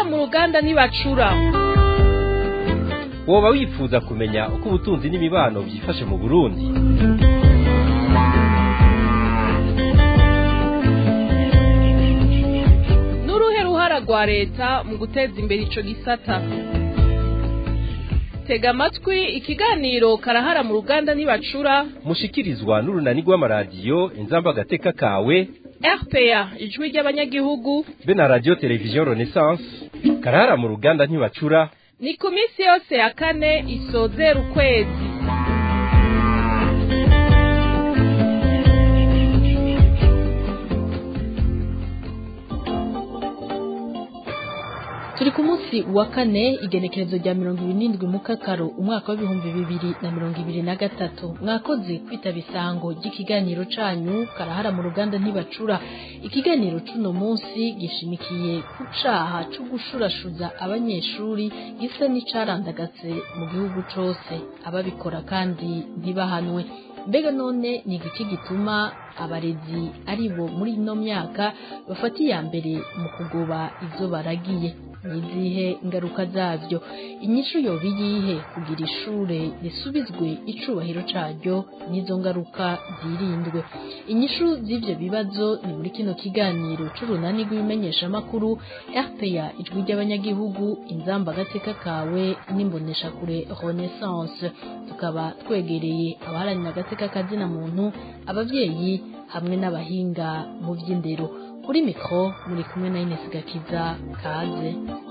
mu ruganda ntibacura woba wifuza kumenya uko ubutunzi n'imibano byifashe mu burundi n'uruhe ruhara rwa leta mu guteza imbere ico gisata tega amatwi ikiganiro karahara mu ruganda ntibacura mushikirizwa n'urunani rw'amaradiyo inzamba agateka kawe rpa ijwi ry'abanyagihugu be na radiyo televiziyo renaissance karahara mu ruganda ntibacura ni ku minsi yose ya kane isozera ukwezi turi ku munsi wa kane igenekerezo rya mirongo ibiri n'indwi mu kakaro umwaka w'ibihumbi bibiri na mirongo ibiri na gatatu mwakoze kwitaba isango ry'ikiganiro canyu karahara mu ruganda ntibacura ikiganiro c'uno munsi gishimikiye ku caha co gushurashuza abanyeshuri gisa n'icarandagaze mu gihugu cose ababikora kandi ntibahanwe mbega none ni igiki gituma abarezi ari bo muri ino myaka bafata iya mbere mu kugoba ivyo baragiye nizihe ngaruka zavyo inyishu yoba iyihe kugira ishure risubizwe icubahiro caryo n'izo ngaruka zirindwe inyishu z'ivyo bibazo ni muri kino kiganiro c'urunani rw'ibimenyeshamakuru rpa ijwi ry'abanyagihugu inzamba agateka kawe n'imboneshakure renaissance tukaba twegereye abaharanira agateka kazina muntu abavyeyi hamwe n'abahinga mu vy'indero kuri mikro muri kumwe na Ines Gakiza kaze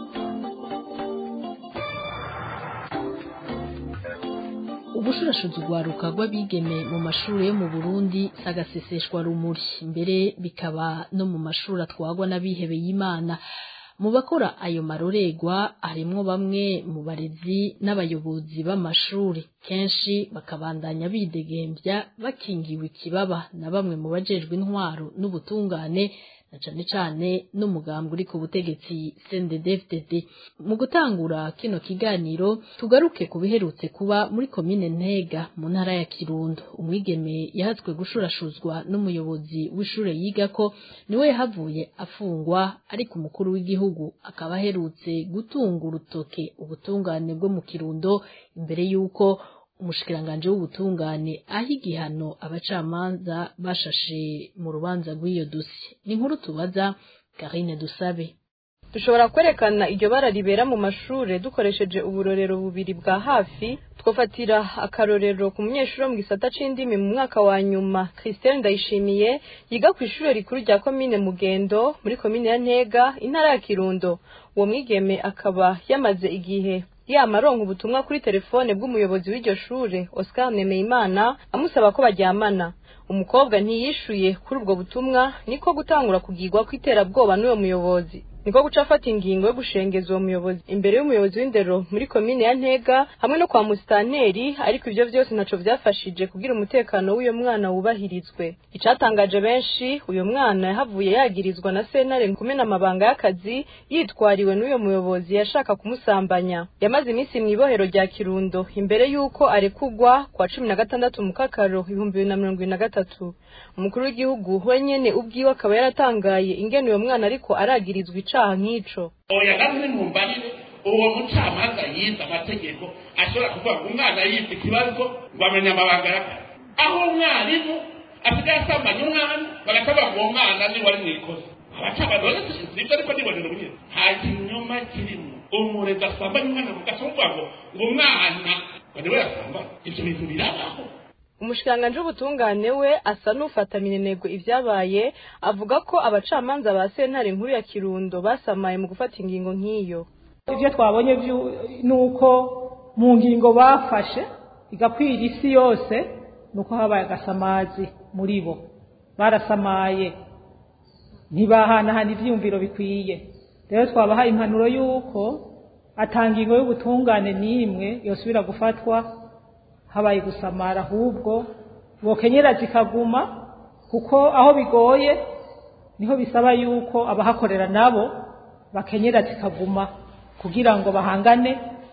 ubushurashuzi rwaruka rw'abigeme mu mashuri yo mu Burundi sagaseseshwa rumuri mbere bikaba no mu mashuri atwagwa n'abihebeye Imana mu bakora ayo maroregwa harimwo bamwe mu barezi n'abayobozi b'amashuri kenshi bakabandanya bidegembya bakingiwe ikibaba na bamwe mu bajejwe intwaro n'ubutungane na cane cane n'umugambwe uri ku butegetsi CNDD-FDD mu gutangura kino kiganiro tugaruke ku biherutse kuba muri komine Ntega mu ntara ya Kirundo umwigeme yahatswe gushurashuzwa n'umuyobozi w'ishure yigako niwe yahavuye afungwa ariko umukuru w'igihugu akaba aherutse gutunga urutoke ubutungane bwo mu Kirundo imbere y'uko umushikiranganje w'ubutungane aho igihano abacamanza bashashe mu rubanza rw'iyo dossier ni inkuru tubaza Karine Dusabe dushobora kwerekana iryo bara ribera mu mashure dukoresheje uburorero bubiri bwa hafi twofatira akarorero ku munyeshuri wo mu gisata c'indimi mu mwaka wa nyuma Christelle Ndayishimiye yiga ku ishure rikuru rya komine Mugendo muri komine ya Ntega intara ya Kirundo uwo mwigeme akaba yamaze igihe yama aronka ubutumwa kuri telefone bw'umuyobozi w'iryo shure Oscar Nemeyimana amusaba ko baryamana umukobwa ntiyishuye kuri ubwo butumwa niko gutangura kugirwa kw'iterabwoba n'uwo muyobozi niko guca afata ingingo yo gushengeza uwo muyobozi imbere y'umuyobozi w'indero muri komine ya Ntega hamwe no kwa musitanteri ariko ivyo vyose ntaco vyafashije kugira umutekano w'uyo mwana wubahirizwe icatangaje benshi uyo mwana yahavuye yagirizwa na sentare kumena amabanga y'akazi yitwariwe n'uyo muyobozi yashaka kumusambanya yamaze iminsi mw'ibohero rya Kirundo imbere y'uko arekugwa kwa cumi na gatandatu mu kakaro ibihumbi bibiri na mirongo ibiri na gatatu umukuru w'igihugu wenyene ubwiwe akaba yaratangaye ingene uyo mwana ariko aragirizwa icaha nk'ico oya namwe mumbarire uwo mucamanza yize amategeko ashobora kuvuga ngo umwana yize ikibazo ngo amenye amabanga y'akazi aho umwarimu asigaye asambanya umwana bagataba ngo uwo mwana ni wari mwikoze abacamanza bane sibyo ariko nibonera ubunyine nta kinyoma kirimo umurezi asambanya umwana mugaca muvuga ngo ngo umwana ngo niwe yasambanya ivyo bintu birabaho umushikiranganji w'ubutungane we asa n'ufata minenegwe ivyabaye avuga ko abacamanza ba sentare nkuru ya kirundo basamaye mu gufata ingingo nk'iyo ivyo twabonye nuko mu ngingo bafashe igakwira isi yose nuko habaye agasamazi muri bo barasamaye ntibahanahana ivyiyumviro bikwiye rero twabahaye impanuro y'uko atangingo y'ubutungane n'imwe yosubira gufatwa habaye gusamara ahubwo bokenyera zikaguma kuko aho bigoye niho bisaba yuko abahakorera nabo bakenyera zikaguma kugira ngo bahangane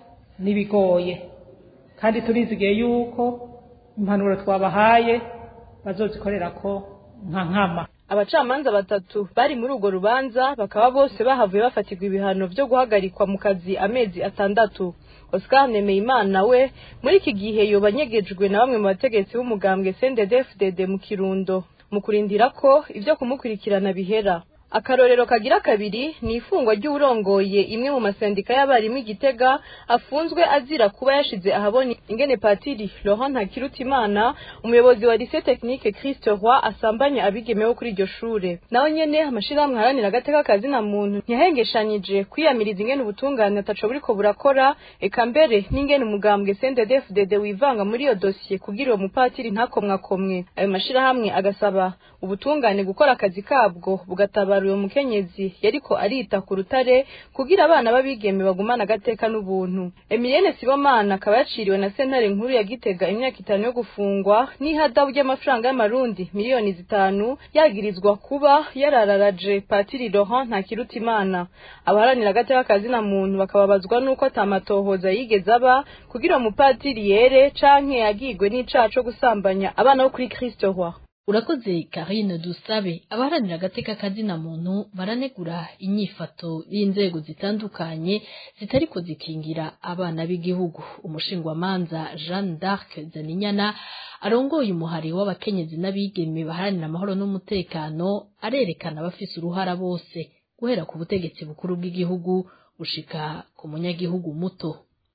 n'ibigoye kandi turizigiye yuko impanuro twabahaye bazozikorera ko nka nkama abacamanza batatu bari muri urwo rubanza bakaba bose bahavuye bafatirwa ibihano vyo guhagarikwa mu kazi amezi atandatu Oscar Nemeyimana we muri iki gihe yoba anyegejwe na bamwe mu bategetsi b'umugambwe CNDD-FDD mu Kirundo mu kurindira ko ivyo kumukurikirana bihera akarorero kagira kabiri ni ifungwa ry'uwurongoye imwe mu masendika y'abarimu igitega afunzwe azira kuba yashize ahabona ingene patiri Laurent Ntakirutimana umuyobozi wa lycée technique Christ Roy asambanya abigemewe kuri iryo shure naho nyene amashirahamwe haranira agateka kazi na muntu ntiyahengeshanyije kwiyamiriza ingene ubutungane ataco buriko burakora eka mbere n'ingene umugambwe CNDD-FDD wivanga muri iyo dosiye kugira uwo mupatiri ntakomwakomwe ayo mashirahamwe agasaba ubutungane gukora akazi kabwo bugatabara uwo mukenyezi yariko arita ku rutare kugira abana b'abigeme bagumana agateka n'ubuntu Emilienne Sibomana akaba yaciriwe na sentare nkuru ya Gitega imyaka itanu yo gufungwa n'ihadabu ry'amafaranga y'amarundi miliyoni zitanu yagirizwa kuba yarararaje Patiri Laurent Ntakirutimana abaharanira agateka kazi na muntu bakababazwa nuko atamatohoza yigeze aba kugira uwo mupatiri yere canke yagigwe n'icaha co gusambanya abana bo kuri Kristo Roi urakoze karine dusabe abaharanira agateka kazina muntu baranegura inyifato y'inzego zitandukanye zitariko zikingira abana b'igihugu umushingwamanza jeanne d'arc zaninyana arongoye umuhari w'abakenyezi n'abigeme baharanira amahoro n'umutekano arerekana abafise uruhara bose guhera ku butegetsi bukuru bw'igihugu gushika ku munyagihugu muto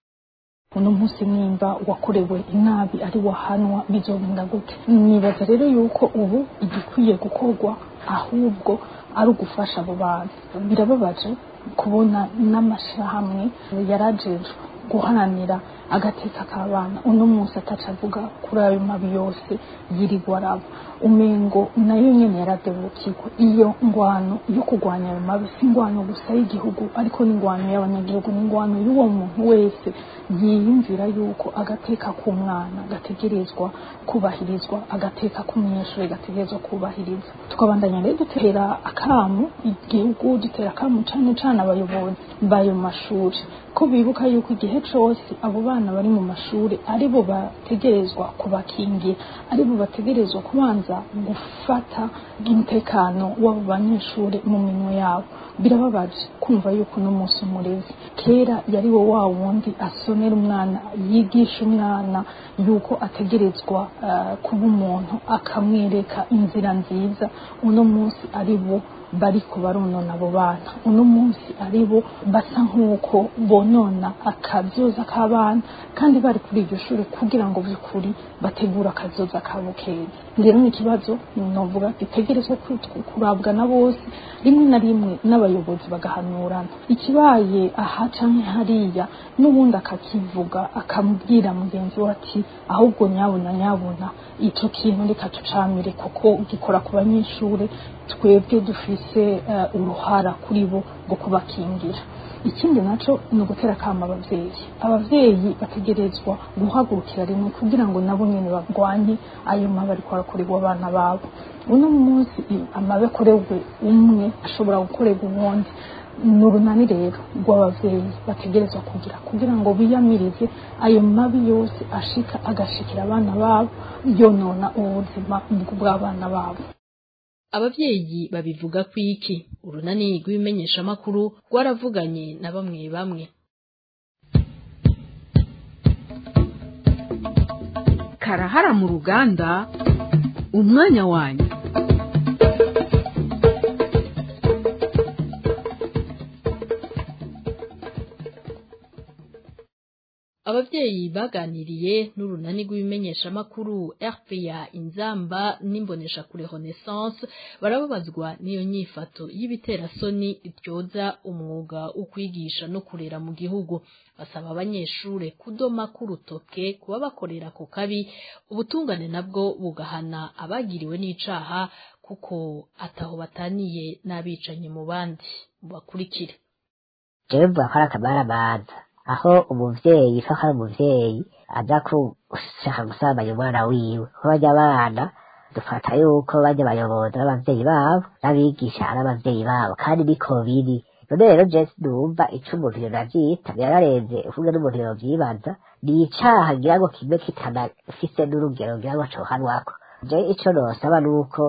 uno munsi nimba wakorewe inabi ari wahanwa bizogenda gute nibaza rero yuko ubu igikwiye gukorwa ahubwo ari ugufasha abo bantu birababaje kubona n'amashyirahamwe yarajejwe guharanira agateka k'abana uno munsi ataca avuga kuri ayo mabi yose yirirwa araba umengo nayo nyene yaradebukirwa iyo ngwano yo kurwanya ayo mabi si ingwano gusa y'igihugu ariko n'ingwano y'abanyagihugu n'ingwano y'uwo muntu wese yiyumvira yuko agateka k'umwana gategerezwa kubahirizwa agateka k'umunyeshuri gategerezwa kubahiriza tukabandanya rero dutera akamu igihugu dutera akamu cane cane abayobozi b'ayo mashuri ko bibuka yuko igihe cose abo bana bari mu mashuri aribo bategerezwa kubakingira aribo bategerezwa kubanza gufata umutekano w'abo banyeshuri mu minwe yabo birababaje kumva yuko uno munsi umurezi kera yari wo wa wundi asomera umwana yigisha umwana yuko ategerezwa uh, kuba umuntu akamwereka inzira nziza uno munsi ari bo bariko baronona abo bana uno munsi ari bo basa nk'uko bonona akazoza k'abana kandi bari kuri iryo shuri kugira ngo by'ukuri bategure akazoza kabo keza rero ni ikibazo novuga gitegerezwa kurabwa na bose rimwe na rimwe n'abayobozi bagahanurana ikibaye aha canke hariya n'ubundi akakivuga akamubwira mugenzi we ati ahubwo nyabona nyabona ico kintu reka tucamire kuko gikora ku banyeshuri twebwe dufise uh, uruhara kuri bo rwo kubakingira ikindi naco ni ugutera akama abavyeyi abavyeyi bategerezwa guhagurukira rimwe kugira ngo nabo nyene barwanye ayo mabi ariko arakorerwa abana babo uno munsi amabi akorerwe umwe ashobora gukorerwa uwundi ni urunani rero rw'abavyeyi bategerezwa kugira kugira ngo biyamirize ayo mabi yose ashika agashikira abana babo yonona ubuzima bw'abana babo abavyeyi babivuga ku iki urunani rw'ibimenyeshamakuru rwaravuganye na bamwe bamwe karahara mu ruganda umwanya wanyu abavyeyi baganiriye n'urunani rw'ibimenyeshamakuru RPA inzamba n'imbonesha kure Renaissance barababazwa n'iyo nyifato y'ibiterasoni ityoza umwuga wo kwigisha no kurera mu gihugu basaba abanyeshure kudoma k'urutoke kuba bakorera ku kabi ubutungane nabwo bugahana abagiriwe n'icaha kuko ataho bataniye n'abicanyi mu bandi bakurikire jewe mvuga ko ari akamaramaza aho umuvyeyi ko ari umuvyeyi aza gushaka gusambanya umwana wiwe ko barya abana dufata yuko barya abayobozi n'abavyeyi babo n'abigisha ari abavyeyi babo kandi niko biri none rero je sinumva ico umuntu yonavyita yararenze uvuge n'umuntu yovyibaza ni icaha ngira ngo kimwe kitanafise n'urugero ngira ngo cohanwako je ico nosaba nuko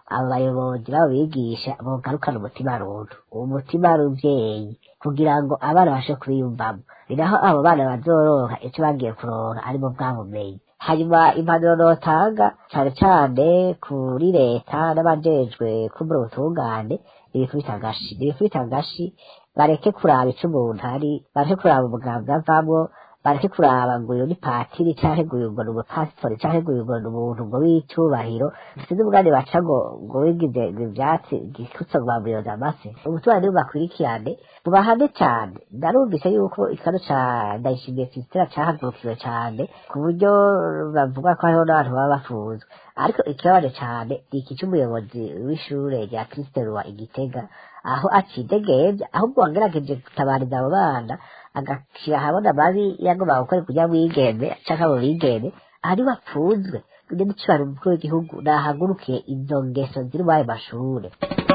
abo bayobozi babo bigisha bogarukana umutima runtu uwo mutima ruvyeyi kugira ngo abana bashe kubiyumvamo ni naho abo bana bazoronka ico bagiye kuronka arimo bwa bumenyi hanyuma impanuro notanga cane cane kuri leta n'abajejwe kumbura ubutungane ibikubita agashi ibikubita agashi bareke kuraba ico umuntu ari bareke kuraba umuganga avamwo bareke kuraba ngo uyu ni patiri canke ngo uyu ngo ni umupasitori canke ngo uyu ngo ni umuntu ngo w'icubahiro sinzi umugani baca ngo ngo wigize ngo ivyatsi gikutse ngo bamuyoza amase umuturanyi nibo bakurikirane mubahane cane narumvise yuko ikano ca ndayishimiye krisitera cahagurukiwe cane ku buryo bavuga ko hariho n'abantu baba bafunzwe ariko ikibabaje cane ni iki c'umuyobozi w'ishure rya kristerwa igitega aho acidegevya ahubwo wangerageje gutabariza abo bana agashira ahabona mabi yagomba gukora kugira mwigeme canke abo bigeme ari bapfunzwe kugira n'icibaro umukuru w'igihugu nahagurukiye izo ngeso ziri muri ayo mashure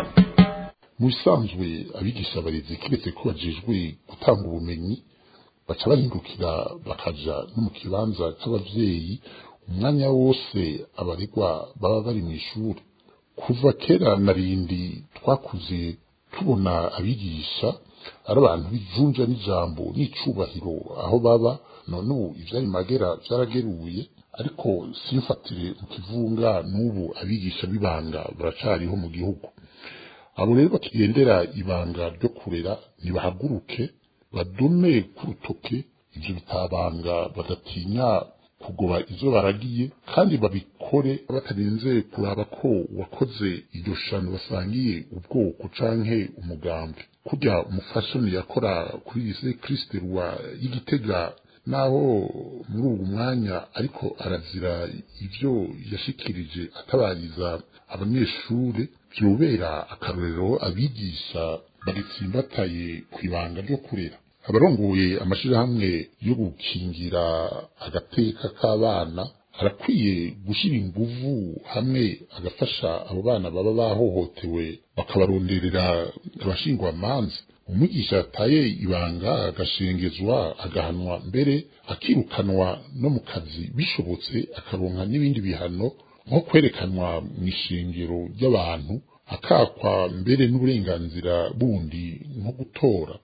mu bisanzwe abigisha abarezi kiretse ko bajejwe gutanga ubumenyi baca bahindukira bakaja no mu kibanza c'abavyeyi umwanya wose abaregwa baba bari mu ishuri kuva kera na rindi twakuze tubona abigisha ari abantu bijunja n'ijambo n'icubahiro aho baba none ubu ivyari magera vyarageruye ariko simfatire mu kivunga n'ubu abigisha b'ibanga baracariho mu gihugu abo rero bakigendera ibanga ryo kurera nibahaguruke badume ku rutoke ivyo bitabanga badatinya kugoba izo baragiye kandi babikore batarinze kuraba ko wakoze iryo shano basangiye ubwoko canke umugambi kurya umufashoni yakora kuri lise kriste rwa y'igitega naho muri uwo mwanya ariko arazira ivyo yashikirije atabariza abanyeshure vyobera akarorero abigisha bagitsimbataye kw'ibanga ryo kurera abarongoye amashirahamwe yo gukingira agateka k'abana arakwiye gushira inguvu hamwe agafasha abo bana baba bahohotewe bakabaronderera abashingwamanza umwigisha yataye ibanga agashengezwa agahanwa mbere akirukanwa no mu kazi bishobotse akaronka n'ibindi bihano nko kwerekanwa mu ishengero ry'abantu akakwa mbere n'uburenganzira bundi nko gutora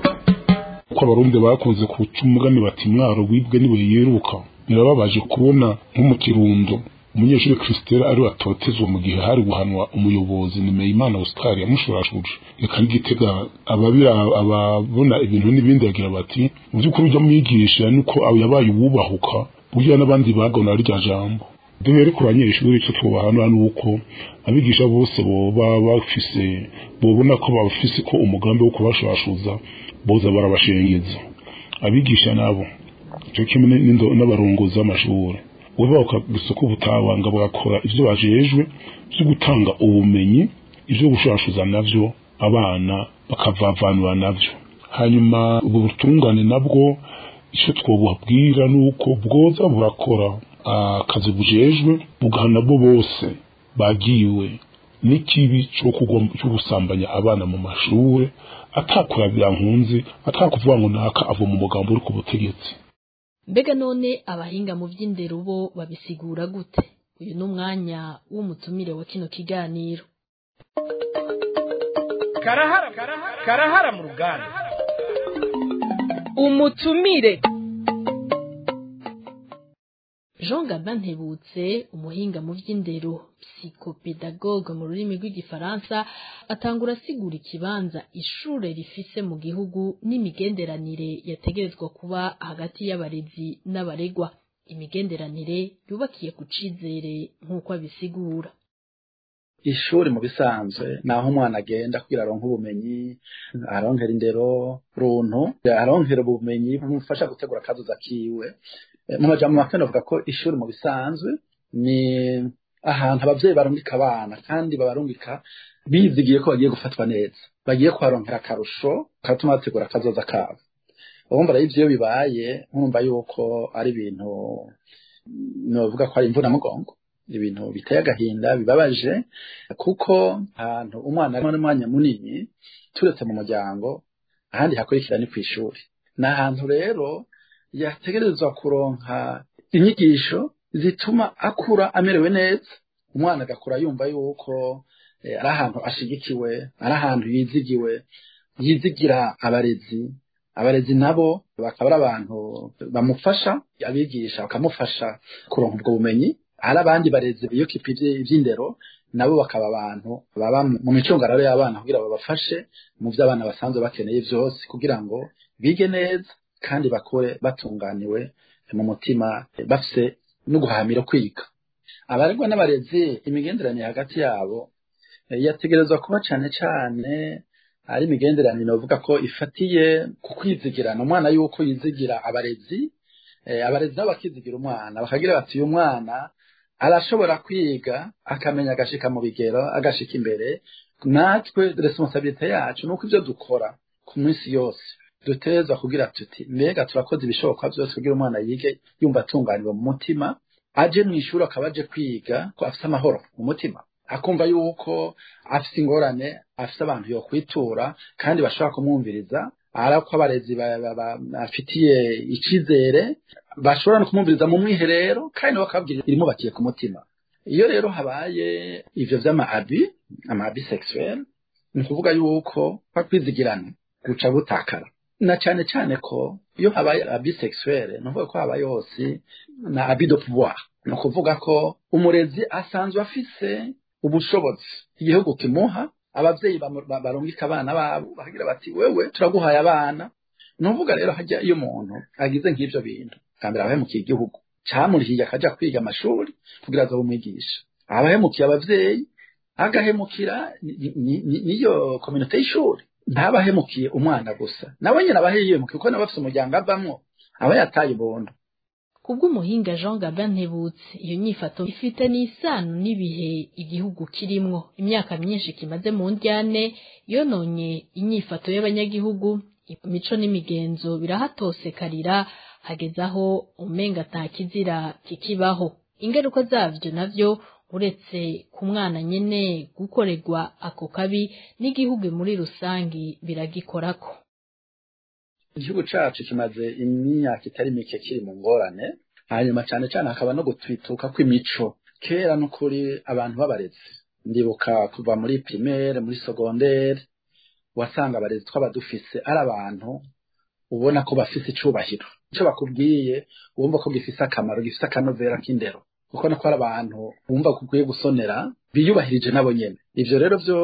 ko abarundi bakunze kuca umugani bati mwaro wibwe niwe yiruka birababaje kubona nko mu kirundo umunyeshuri Christelle ari watotezwa mu gihe hari guhanwa umuyobozi Nimeyimana Oscar yamushurashuje reka n'igitega ababira ababona ibintu n'ibindi yagira bati mu by'ukuri ujya mwigisha nuko yabaye uwubahuka burya n'abandi bagona rya jambo dore rero ku banyeshuri icyo twubahanura ni uko abigisha bose boba bafise bobona ko bafise ko umugambi wo kubashashuza boza barabashengeza abigisha nabo cyo kimwe n'abarongozi b'amashuri weba bakagisa ko ubutabanga bagakora ivyo bajejwe vyo gutanga ubumenyi ivyo gushashuza navyo abana bakavavanura navyo hanyuma ubu butungane nabwo icyo twobubwira ni uko bwoza burakora akazi bujejwe bugahana bo bose bagiwe n'ikibi cyo gusambanya abana mu mashuri atakurabira nkunzi atakuvuga ngo naka ava mu mugambo uri ku butegetsi mbega none abahinga mu by'indero bo babisigura gute uyu ni umwanya w'umutumire wa kino kiganiro karahara karahara mu ruganda umutumire jean gabin ntebutse umuhinga mu by'indero psychopedagogue mu rurimi rw'igifaransa atangura asigura ikibanza ishure rifise mu gihugu n'imigenderanire yategerezwa kuba hagati y'abarezi n'abaregwa imigenderanire yubakiye ku cizere nk'uko abisigura ishuri mu bisanzwe naho umwana agenda kugira aronke ubumenyi aronkera indero runtu aronkera ubumenyi bumufasha gutegura akazoza kiwe mu majambo make navuga ko ishuri mu bisanzwe ni ahantu abavyeyi barungika abana kandi babarungika bizigiye ko bagiye gufatwa neza bagiye kuharonkera akarusho katuma bategura akazoza kabo urumva rero ivyo bibaye nkumva yuko ari ibintu novuga ko ari imvunamugongo ibintu biteye agahinda bibabaje kuko ahantu umwana arimo n'umwanya munini turetse mu muryango ahandi hakurikira ni kw'ishuri ni ahantu rero yategerezwa kuronka inyigisho zituma akura amerewe neza umwana agakura yumva yuko ari ahantu ashigikiwe ari ahantu yizigiwe yizigira abarezi abarezi nabo bakaba ari abantu bamufasha abigisha bakamufasha kuronka ubwo bumenyi hari abandi barezi biyokipa iby'indero nabo bakaba abantu baba mu micungararo y'abana kugira babafashe mu byo abana basanzwe bakeneye byose kugira ngo bige neza kandi bakure batunganiwe mu mutima bafite no guhahamira kwiga abaregwa n'abarezi imigenderanire hagati yabo yategerezwa kuba cyane cyane ari imigenderanire bavuga ko ifatiye ku kwizigirana umwana yuko yizigira abarezi abarezi nabo bakizigira umwana bakagira bati uyu mwana arashobora kwiga akamenya agashika mu bigero agashika imbere natwe responsabilite yacu nuko ibyo dukora ku minsi yose dutezwa kugira tuti mbega turakoze ibishoboka byose kugira umwana yige yumva atunganiwe mu mutima aje mu ishuri akaba aje kwiga ko afite amahoro mu mutima akumva yuko afite ingorane afite abantu yo kwitura kandi bashobora kumwumviriza ari ko abarezi bafitiye icyizere bashobora no kumwumviriza mu mwiherero kandi bakabwira ibimubakiye ku mutima iyo rero habaye ivyo vy'ama-abi ama-abi sexuel ni ukuvuga yuko kwizigirana guca butakara na cyane cyane ko iyo habaye abi sexuel ni ukuvuga ko habaye hose na abi de pouvoir ni ukuvuga ko umurezi asanzwe afise ubushobozi igihugu kimuha abavyeyi barungika abana babo bakagira bati wewe turaguhaye abana ni ukuvuga rero hajya iyo umuntu agize nk'ivyo bintu kambere abahemukiye igihugu camurihiye akaja kwiga amashuri kugira aze bumwigisha abahemukiye abavyeyi agahemukira niyo kominote y'ishuri ntabahemukiye umwana gusa nawe nyine aba yihemukiye kuko nawe afite umuryango avamwo aba yataye ubuntu kubw'umuhinga Jean Gabin Ntebutse iyo nyifato ifite n'isano n'ibihe igihugu kirimwo imyaka myinshi kimaze mu ndyane yononye inyifato y'abanyagihugu imico n'imigenzo birahatosekarira hageze aho umenga atakizira kikibaho ingaruka zavyo navyo uretse ku mwana nyene gukorerwa ako kabi n'igihugu muri rusangi biragikorako igihugu cacu kimaze imyaka itari mike kiri mu ngorane hanyuma cane cane hakaba no gutwituka kw'imico kera n'ukuri abantu b'abarezi ndibuka kuva muri primaire muri secondaire wasanga abarezi twaba dufise ari abantu ubona ko bafise icubahiro ico bakubwiye wumva ko gifise akamaro gifise akanovera k'indero kuko nako ari abantu bumva ko ukwiye gusonera biyubahirije nabo nyene ivyo rero vyo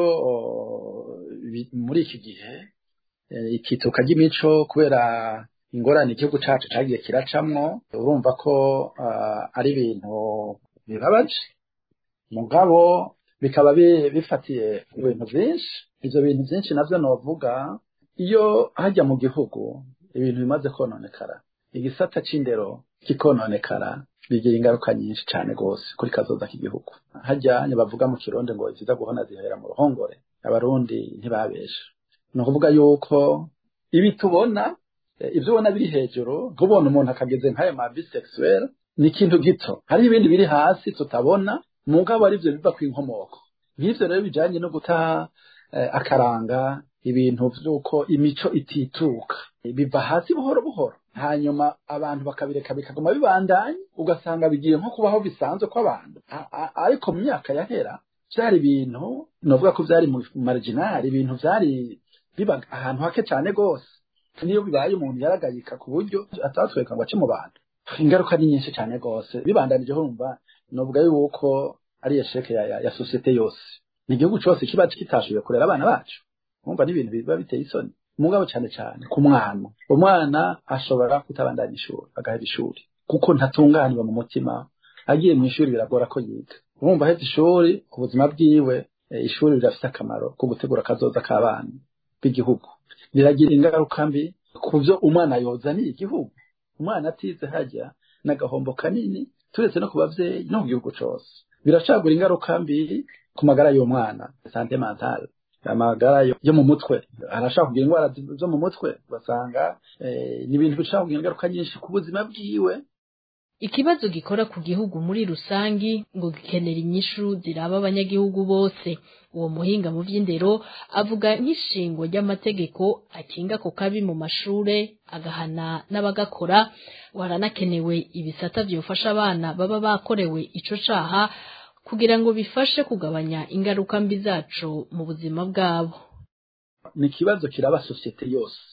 muri iki gihe ikituka ry'imico kubera ingorane igihugu cacu cagiye kiracamwo urumva ko ari ibintu bibabaje mugabo bikaba bifatiye ibintu vyinshi ivyo bintu vyinshi navyo novuga iyo hajya mu gihugu ibintu bimaze kononekara igisata c'indero kikononekara bigira ingaruka nyinshi cane gose kuri kazoza k'igihugu hajyanye bavuga mu kirundi ngo iziza guhona zihera mu ruhongore abarundi ntibabesha ni ukuvuga yuko ibi tubona ibyo ubona biri hejuru nk'ubona umuntu akageze nk'ayo ma bisexuel ni ikintu gito hari ibindi biri hasi tutabona mugabo ari byo biva ku inkomoko nk'ivyo rero bijanye no guta akaranga ibintu vy'uko imico itituka biva hasi buhoro buhoro hanyuma abantu bakabireka bikaguma bibandanya ugasanga bigiye nko kubaho bisanzwe kw'abantu ariko mu myaka yahera vyari ibintu novuga ko vyari mu marginal ibintu vyari biba ahantu hake cane gose niyo bibaye umuntu yaragayika ku buryo atatwereka ngo ace mu bantu ingaruka ni nyinshi cane gose bibandanije urumva novuga yuko ari esheke ya, ya, ya societe yose ni igihugu cose kiba kitashoboye kurera abana bacu umva n'ibintu biba biteye isoni mugabo cane cane ku mwana umwana ashobora kutabandanya ishuri agahera ishuri kuko ntatunganirwa mu mutima agiye mu ishuri biragora ko yiga urumva ahetse ishuri ubuzima bwiwe ishuri rirafite akamaro ko gutegura akazoza k'abana b'igihugu biragira ingaruka mbi ku byo umwana yozaniye igihugu umwana atize hajya n'agahombo kanini turetse no ku babyeyi no mu gihugu cyose biracagura ingaruka mbi ku magara y'umwana sante mentale amagara yo mu mutwe arashaka kugira indwara zo mu mutwe ugasanga ni ibintu bishobora kugira ingaruka nyinshi ku buzima bwiwe ikibazo gikora ku gihugu muri rusangi ngo gikenera inyishu ziraba abanyagihugu bose uwo muhinga mu vy'indero avuga nk'ishingo ry'amategeko akinga ku kabi mu mashure agahana n'abagakora waranakenewe ibisata vyofasha abana baba bakorewe ico caha kugira ngo bifashe kugabanya ingaruka mbi zaco mu buzima bwabo ni ikibazo kiraba sosiyete yose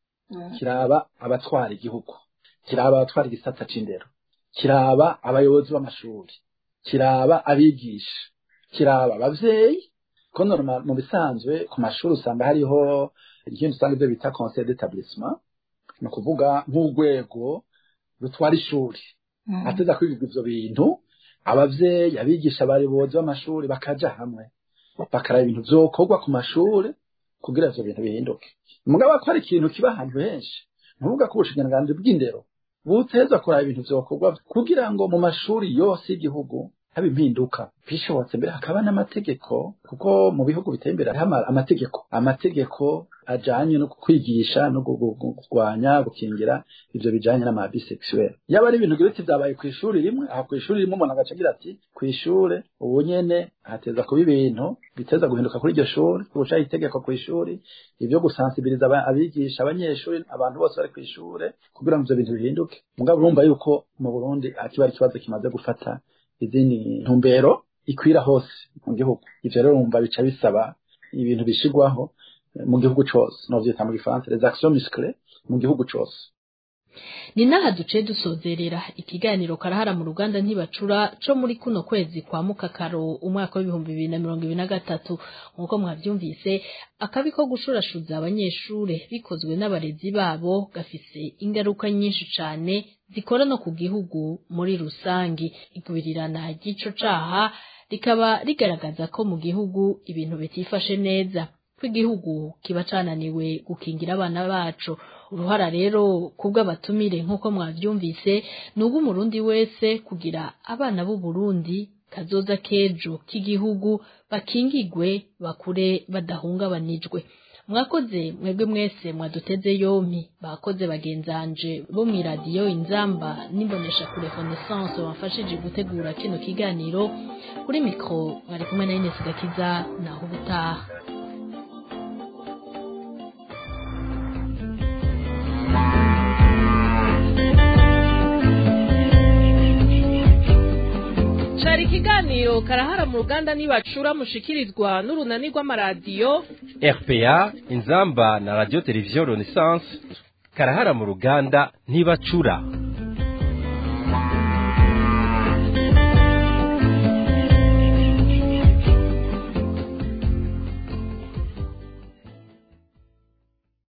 kiraba abatwara igihugu kiraba abatwara igisata c'indero kiraba abayobozi b'amashuri kiraba abigisha kiraba abavyeyi ko normal mu bisanzwe ku mashuri usanga hariho ikintu usanga ibyo bita conseil d'établissement ni ukuvuga nk'urwego rutwara ishuri ateza kwiga ivyo bintu abavyeyi abigisha abayobozi b'amashuri bakaja hamwe bakaraba ibintu vyokorwa ku mashuri kugira ivyo bintu bihinduke mugabo ko hari ikintu kiba ahantu henshi ntuvuga ko ubushikiranganji bw'indero buteza kuraba ibintu vyokorwa kugira ngo mu mashuri yose y'igihugu haba impinduka bishobotse mbere hakaba n'amategeko kuko mu bihugu biteye imbere hariho amategeko amategeko ajanye no kwigisha no kurwanya gukingira ivyo bijanye n'ama bisexuel yaba ari ibintu giriti vyabaye ku ishuri rimwe aha ku ishuri rimwe umuntu agaca agira ati ku ishure ubu nyene hateza kuba ibintu biteza guhinduka kuri iryo shuri guca itegeko ku ishuri ivyo gusansibiliza abigisha abanyeshuri abantu bose bari ku ishure kugira ngo ivyo bintu bihinduke mugabo urumva yuko mu Burundi akiba ari ikibazo kimaze gufata izindi ntumbero ikwira hose mu gihugu ivyo rero urumva bica bisaba ibintu bishigwaho mu gihugu cose novyita mu gifaransa les actions musclées mu gihugu cose ni naha duce dusozerera ikiganiro karahara mu ruganda ntibacura co muri kuno kwezi kwa mukakaro umwaka w'ibihumbi bibiri na mirongo ibiri na gatatu nk'uko mwavyumvise akabi ko gushurashuza abanyeshure bikozwe n'abarezi babo gafise ingaruka nyinshi cane zikora no ku gihugu muri rusangi igubirirana ry'ico caha rikaba rigaragaza ko mu gihugu ibintu bitifashe neza ko igihugu kiba cananiwe gukingira abana bacu uruhara rero kubw'abatumire nk'uko mwavyumvise ni umurundi wese kugira abana b'u Burundi kazoza kejo k'igihugu bakingigwe bakure badahungabanijwe mwakoze mwebwe mwese mwaduteze yompi bakoze bagenzanje bo mu iradiyo inzamba n'imbonesha kure renaissance wafashije gutegura kino kiganiro kuri mikro mwari kumwe na Ines Gakiza naho ubutaha cari ikiganiro karahara mu ruganda nibacura mushikirizwa n'urunani rw'amaradiyo RPA inzamba na radio television Renaissance karahara mu ruganda ntibacura